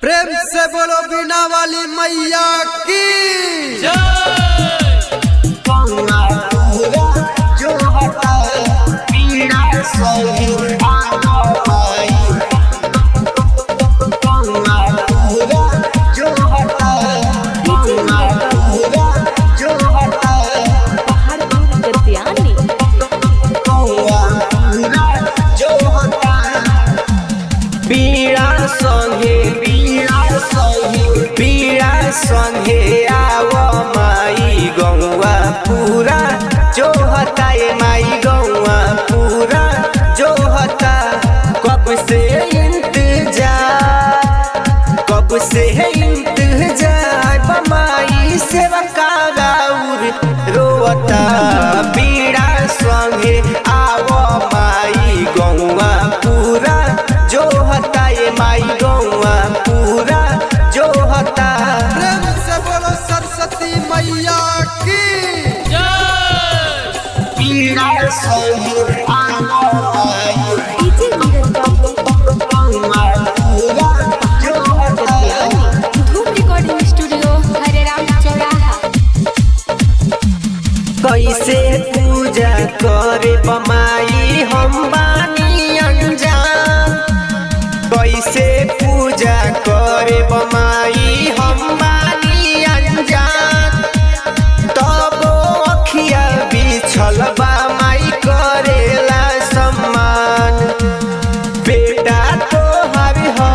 प्रेम से बोलो बिना वाली मैया की गंगा पूरा जो हटा पीड़ा सही आना पाई गंगा पूरा जो हटा गंगा पूरा जो हटा पहाड़पुर गद्यानी गंगा पूरा जो हटा पीड़ा संगे पीड़ा संगे पीड़ा संगे आव माई गौवा पूरा जो हता ए माई गौवा पूरा जो हता कब से इंतजार कब से इंतजार बमाई सेवा कागाउर रोवता पीड़ा संगे आव माई गौवा पूरा जो हता ए माई गौवा पूरा जो हता प्रेम से बोलो सरस्वती मैया की पीड़ा संगे आव माई डीजे नीरज बाबू गौवा पूरा जो हता गद्यानी धूम रिकॉर्डिंग स्टूडियो हरे राम चौराहा कैसे पूजा करे बमाई हम बानी अनजान कैसे पूजा करे बमाई हम बानी अनजान तब अखिया बिछल बा माई करेला सम्मान बेटा तो हरि ह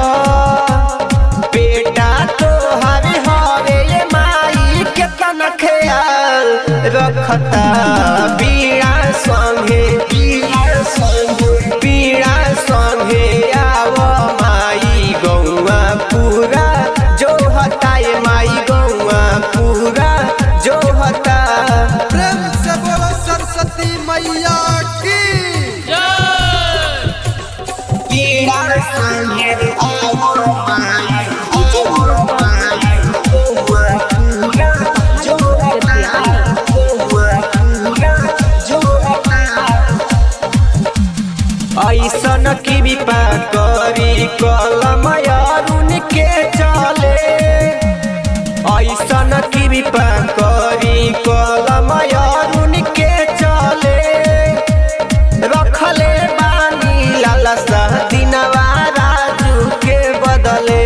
बेटा तो हरि हरे ये माई केतना ख्याल रखता पीड़ा संगे पीड़ा संगे पीड़ा संगे आव माई गौवा पूरा जो हता ये माई गौवा पूरा जो हता प्रेम से बोलो सरस्वती मैया की पीड़ा संगे आव माई आव माई गौवा पूरा जो हता गौवा पूरा जो हता ऐसन की विपा करी कलम अरुण के चले ऐसन की विपा करी कलम अरुण के चले रखले बानी लालसा दिनवा राजू के बदले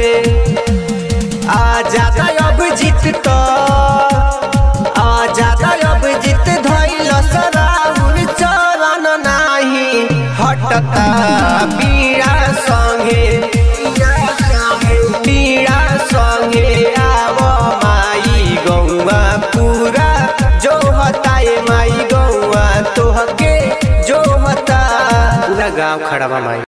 आजाद अब जीत तो आजाद अब जीत धैल सराउर चरण नाही हटता पीड़ा संगे पीड़ा संगे आव माई गौवा पूरा जो हता ए माई गौवा तोहके जो हता पूरा गाँव खड़ा बा माई